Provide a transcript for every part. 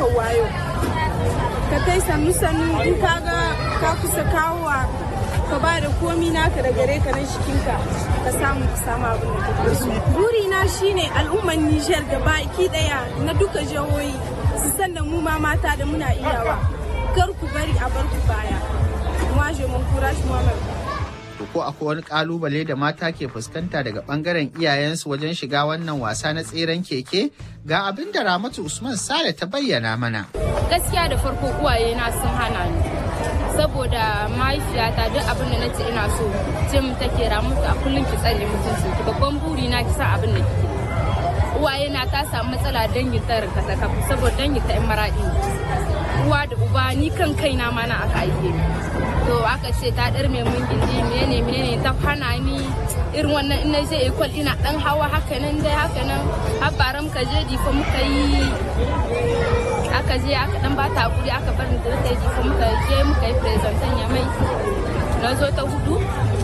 ɗaukar wayo ka tai sannu sannu in ka ga ka kusa kawowa ka ba da komi naka da gare ka nan shikinka ka samu ka samu abin da kake so burina shine al'ummar Nijar da baki daya na duka jihohi su san da mu ma mata da muna iyawa kar ku bari a bar ku baya moi je m'encourage moi-même ko akwai wani kalubale da mata ke fuskanta daga bangaren iyayensu wajen shiga wannan wasa na tseren keke ga abin da ramatu usman sale ta bayyana mana gaskiya da farko uwaye na sun hana ni saboda mahaifiyata duk abin da nace ina so ce mu take ramuta a kullum ki tsare mutunci ki babban buri na ki sa abin da kike uwaye na ta samu matsala dangin ta rinka ta kafu saboda dangin ta in maradi uwa da uba ni kan kaina ma na aka aike ni to aka ce ta dar mai mun gindi menene menene ta hana ni irin wannan ina je ekol ina dan hawa haka nan dai haka nan har baram ka je difa muka yi aka je aka dan bata hakuri aka bar ni da ta difa muka je muka yi presentation ya mai na zo ta hudu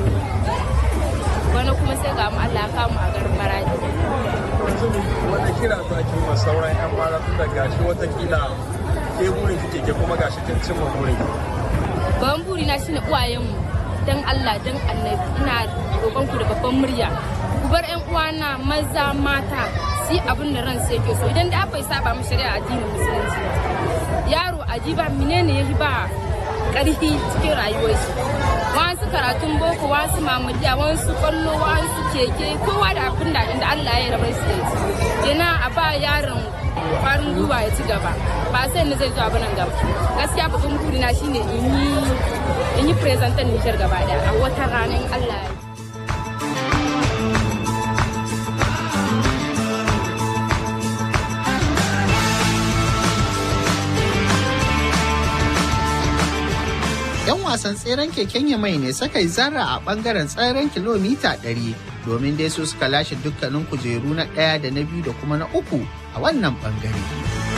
wani kuma sai ga mu Allah ya kamu a garin Maradi wani kira za ki ma sauran yan mara tun da gashi watakila ke burin kike ke kuma gashi kin cimma burin babban buri na shine uwayenmu dan Allah dan Annabi ina roƙon ku da babban murya ku bar ƴan uwana maza mata su yi abin da ransu yake so idan da bai saba mu shari'a addinin musulunci yaro ajiba menene yahi ba ƙarfi cikin rayuwar shi wasu karatun boko wasu mamadiya wasu kwallo wasu keke kowa da abin da inda Allah ya rabar su da kenan a ba yaron farin gwiwa ya ci gaba ba sai ni zai zo abin nan gaba gaskiya babban burina shine in yi in yi presentan Nijar gaba daya a wata ranar Allah ya yan wasan tseren keken yamai ne suka yi zarra a bangaren tseren kilomita 100 domin dai su suka lashe dukkanin kujeru na ɗaya da na biyu da kuma na uku a wannan bangare.